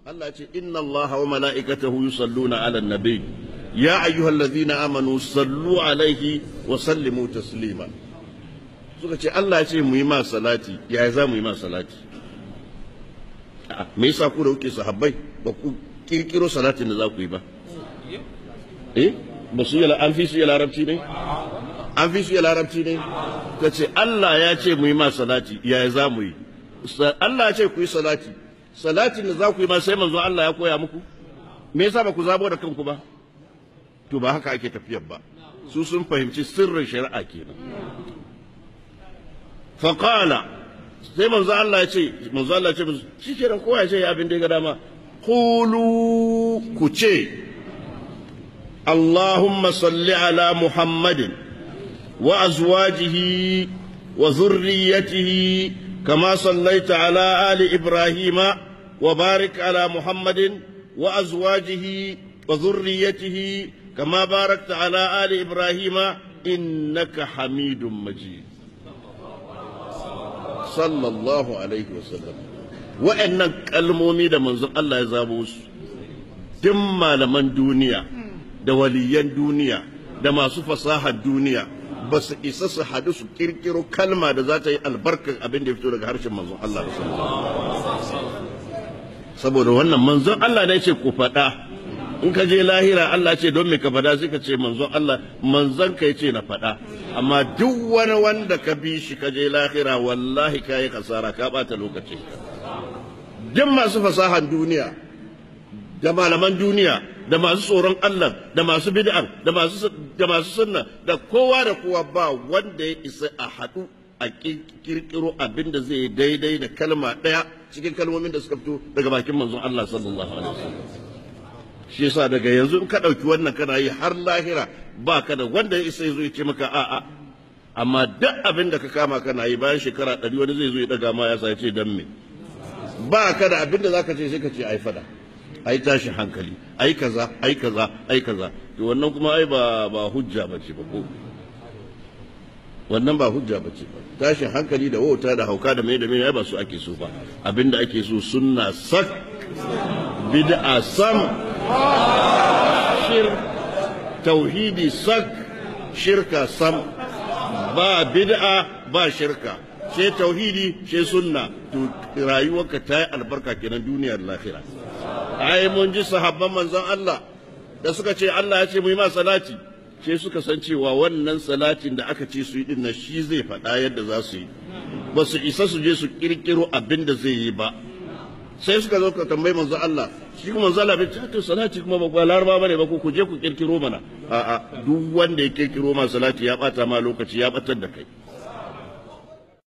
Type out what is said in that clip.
Allah ce inna Allah wa mala'ikatahu yusalluna 'alan nabi ya ayyuhallazina amanu sallu alaihi wa sallimu taslima suka ce Allah ya ce mu yi ma salati ya za mu yi ma salati me yasa ku da kuke sahabbai ba ku kirkiro salatin da za ku yi ba eh ba su yi an fi su yi larabci ne an fi su yi larabci ne ka ce Allah ya ce mu yi ma salati ya za mu yi Allah ya ce ku yi salati salatin da za ku yi ma sai manzo Allah ya koya muku me yasa ba ku zabo da kanku ba to ba haka ake tafiyar ba su sun fahimci sirrin shari'a kenan faqala sai manzo Allah ya ce manzo Allah ya ce shi kenan kowa ya ce abin da ya ga dama qulu ku ce اللهم صل على محمد وازواجه وذريته كما صليت على ال ابراهيم وبارك على محمد وازواجه وذريته كما باركت على ال ابراهيم انك حميد مجيد صلى الله عليه وسلم وان كلمومي da manzon Allah ya zabo su duk malaman duniya da waliyan duniya da masu fasahar duniya ba su isa su hadu su kirkiro kalma da za ta yi albarkar abin da ya fito daga harshen manzon Allah saboda wannan manzon Allah ne ce ku faɗa in ka je lahira Allah ce don me ka faɗa sai ka ce manzon Allah manzon ka ce na faɗa amma duk wani wanda ka bi shi ka je lahira wallahi ka yi kasara ka ɓata lokacin ka duk masu fasahar duniya da malaman duniya da masu tsoron Allah da masu bid'ar da masu da masu sunna da kowa da kowa ba wanda ya isa a haɗu a kirkiro abin da zai daidai da kalma ɗaya cikin kalmomin da suka fito daga bakin manzon Allah sallallahu alaihi wasallam shi yasa daga yanzu in ka ɗauki wannan kana yi har lahira ba ka da wanda ya isa ya zo ya ce maka a'a amma duk abin da ka kama kana yi bayan shekara ɗari wani zai zo ya ɗaga ma ya sa ya ce dan me ba ka da abin da zaka ce sai ka ce ai fada ai tashi hankali ai kaza ai kaza ai kaza to wannan kuma ai ba ba hujja bace ba ko wannan ba hujja bace ba tashin hankali da wauta da hauka da mai da mai ai ba su ake so ba abinda ake so sunna sak bid'a sam shir tauhidi sak shirka sam ba bid'a ba shirka sai tauhidi sai sunna to rayuwarka ta yi albarka kenan duniyar lahira ai mun ji sahabban manzon Allah da suka ce Allah ya ce mu yi ma salati sai suka san cewa wannan salatin da aka ce su yi dinnan shi zai faɗa yadda za su yi ba su isa su je su kirkiro abin da zai yi ba sai suka zo ka tambayi manzon Allah shi kuma manzon Allah bai ce to salati kuma ba laraba bane ba ko ku je ku kirkiro mana a'a duk wanda ya kirkiro ma salati ya bata ma lokaci ya batar da kai